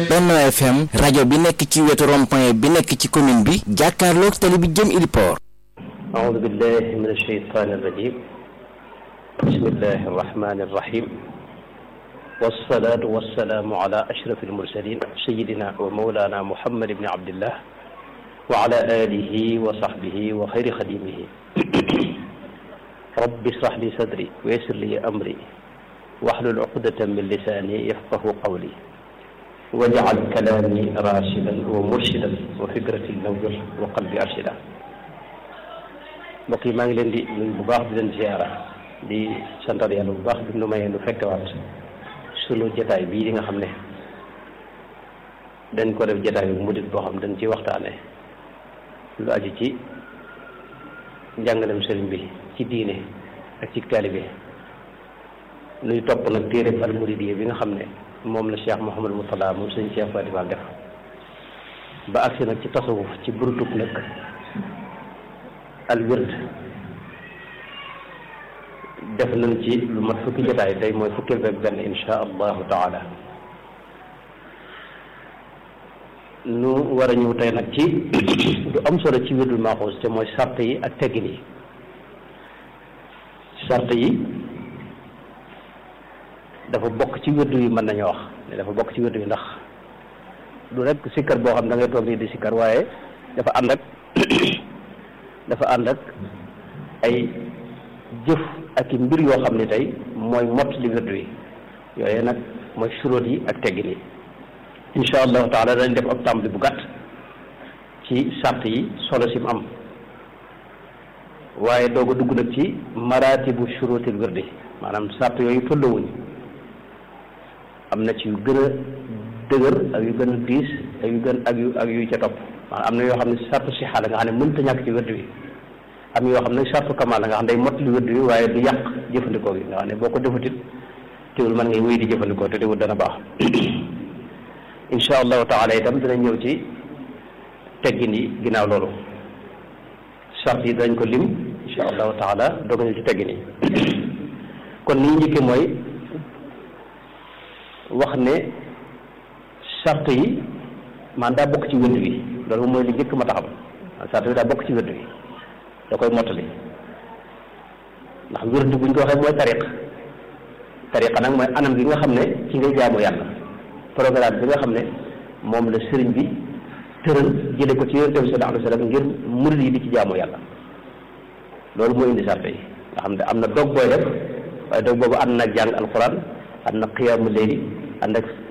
Benno FM rajo bi nekk ci wetu rond-point bi nekk ci commune bi jàkkaarloog tali bi jëm Iliport أعوذ بالله من الشيطان الرجيم بسم الله الرحمن الرحيم والصلاة والسلام على أشرف المرسلين سيدنا ومولانا محمد بن عبد الله وعلى آله وصحبه وخير خديمه رب اشرح لي صدري ويسر لي أمري واحلل عقدة من لساني يفقه قولي واجعل كلامي راشدا ومرشدا وفكرتي نور وقلبي أرشدا mbokk yi maa ngi leen di nuyu bu baax di leen ziara di santal yàlla bu baax bi nu mayee nu fekkewaat sunu jataay bii di nga xam ne dañ ko def jataay bu muddit boo xam dañ ci waxtaane lu aju ci njàngalem sëriñ bi ci diine ak ci taalibe nuy topp nag téere al muridiyya bi nga xam ne moom la Cheikh Mouhamadou Mourtada moom sëñ Cheikh Fatimal def ba agsi nag ci tasawuf ci burutub nag al wird def nañ ci lu mat fukki jotaay tey mooy fukkeel beeg benn insha allahu taala nu war a ñëw tey nag ci du am solo ci wirdul maaxuus te mooy sart yi ak teggin yi sart yi dafa bokk ci wirdu yi mën nañu wax ne dafa bokk ci wirdu yi ndax du rek sikkar boo xam da ngay toog nii di sikkar waaye dafa ànd ak dafa ànd ak ay jëf ak i mbir yoo xam ne tey mooy mott li wirdu yi yooyu nag mooy suróot yi ak teggin yi insha allahu taala dañ def ab tàmbali bu gàtt ci sart yi solo si mu am waaye doog a dugg nag ci maratibu suróotil wirdi maanaam sart yooyu tollowuñ am na ci yu gën a dëgër ak yu gën a diis ak yu gën ak yu ak yu ca topp maanaam am na yoo xam ne sartu sixa la nga xam ne mënta ñàkk ci wérdu wi am yoo xam ne sartu kamal la nga xam ne day mot li wérdu wi waaye du yàq jëfandikoo gi nga xam ne boo ko defutit teewul mën ngay wéy di jëfandikoo te teewul dana baax insha allahu taala itam dina ñëw ci teggin yi ginnaaw loolu sart yi dañ ko lim insha allahu taala doog ñëw ci teggin yi kon ni ñu njëkkee mooy wax ne sart yi man daa bokk ci wérdu wi loolu mooy li njëkk ma taxam sart bi daa bokk ci wérdu wi da koy mottali ndax wérdu buñ ko waxee mooy tariq tariqa nag mooy anam gi nga xam ne ci ngay jaamu yàlla programme bi nga xam ne moom la sëriñ bi tëral jële ko ci yonent bi sallallahu alayhi wa sallam ngir murid yi di ci jaamu yàlla loolu mooy indi sart yi nga xam ne am na dog booy def waaye dog boobu ànd na jàng alquran ànd na qiyaamu layli ànd ak